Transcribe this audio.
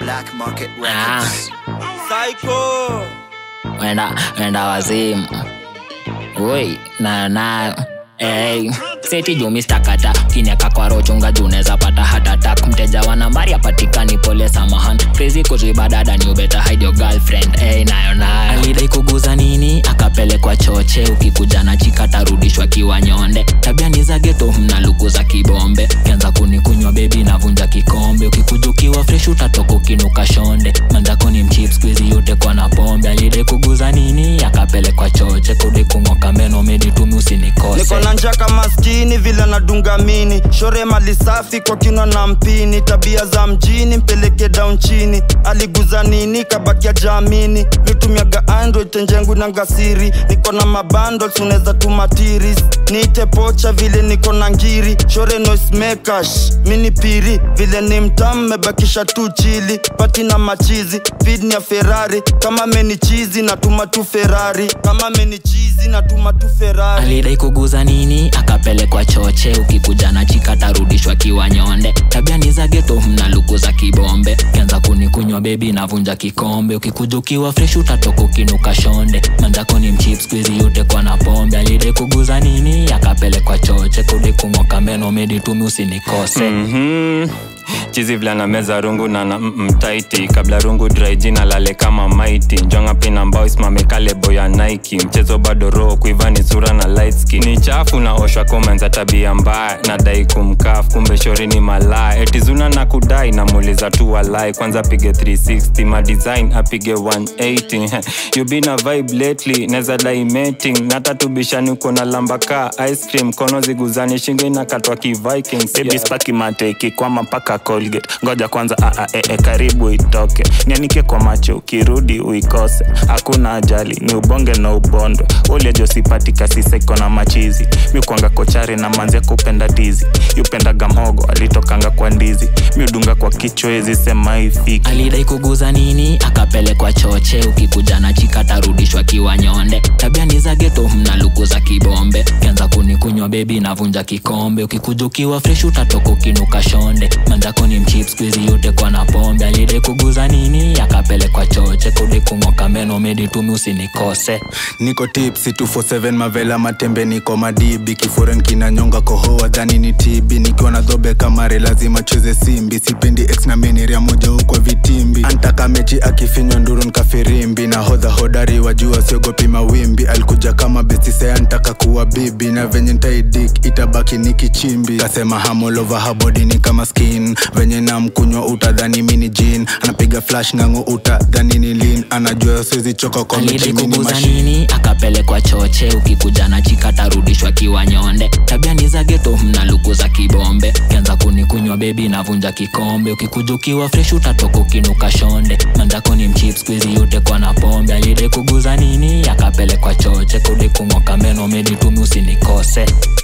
Black Market Ah. Records. Psycho. wenda wenda wazimu oi nayo nayo Hey. seti jumistakata kiniaka kwa rochunga juneza pata hatatak mteja wa nambari apatikani pole samahan crazy kuzibadada ni ubeta hide your girlfriend hey, nayo nayo alidai kuguza nini akapelekwa choche ukikuja na chika tarudishwa kiwa nyonde tabia ni za geto mna luku za kibombe kianza kunikunywa bebi navunja kikombe ukikuja ukiwa fresh utatoka ukinuka shonde manzako ni mchip squeezy yote kwa na pombe alidai kuguza nini akapelekwa choche kudi kung'oka meno meditumi usinikose niko na njaa kama maskini vile nadunga mini shore mali safi kwa kinwa na mpini tabia za mjini mpeleke down chini aliguza nini kabakia jamini mitumiaga android tenjengu na ngasiri niko na mabundles unaweza tuma tiris niite pocha vile niko na ngiri shore noismakers mini piri vile ni mtamu mebakisha tu chili pati na machizi fidni ya ferrari kama meni chizi natuma tu ferrari kama meni chizi natuma tu ferrari alidai kuguza nini akapelekwa choche ukikuja na chika tarudishwa kiwa nyonde tabia ni za geto mna luku za kibombe kianza kunikunywa bebi navunja kikombe ukikuja ukiwa fresh utatoka ukinuka shonde manzako ni mchip squeezy yote kwa na pombe alidai kuguza nini akapelekwa choche kudi kung'oka meno meditumi usinikose Mhm. chizi vila na meza rungu na na mtaiti kabla rungu dry jina lale kama maiti njonga pina mbao isimame kale boya nike mchezo bado roho kuiva ni sura na light skin ni chafu na oshwa komenza tabia mbaya nadai kumkaf kumbe shori ni malaya etizuna na kudai namuuliza tu walai kwanza pige 360 madesign apige 180 you been a vibe lately neza dai mating natatubishani uko na lambaka ice cream kono ziguzani shingo inakatwa kivikings baby spaki mate ikikwama mpaka colgate ngoja kwanza aa e, e, karibu itoke nianike kwa macho ukirudi uikose hakuna ajali ni ubonge na ubondwe uliajosipati kasiseko na machizi miukwanga kochari na manzia kupenda tizi yupendaga mhogo alitokanga kwa ndizi miudunga kwa kichwa ezi sema ifiki alidai kuguza nini akapelekwa choche ukikuja na chika tarudishwa kiwa nyonde tabia ni za geto mna luku za kibombe kianza kunikunywa bebi navunja kikombe ukikuja ukiwa fresh utatoka ukinuka shonde manzako ni mchip squeezy yote kwa na pombe alidai kuguza nini akapelekwa choche kudi kung'oka meno meditumi usinikose niko tipsi 247 mavela matembe niko madibi kiforen kinanyonga kohoa dhani ni tibi nikiwa na dhobe kamare lazima cheze simbi sipendi ex na meniria moja huko vitimbi antaka mechi akifinywa nduru nkafirimbi na hodha hodari wajua siogopi mawimbi alikuja kama besisea ntaka kuwa bibi na venye ntaidik itabaki ni kichimbi kasema hamolova habodi ni kama skin venye na mkunywa utadhani mini jin anapiga flash ngango utadhani ni lin anajua siwezi choka kwa alidai mechi mini kuguza machine nini akapelekwa choche ukikuja na chika tarudishwa kiwa nyonde tabia ni za geto mna luku za kibombe kianza kunikunywa bebi navunja kikombe ukikuja ukiwa fresh utatoka ukinuka shonde manzako ni mchip squeezy yote kwa na pombe alidai kuguza nini akapelekwa choche kudi kung'oka meno meditumi usinikose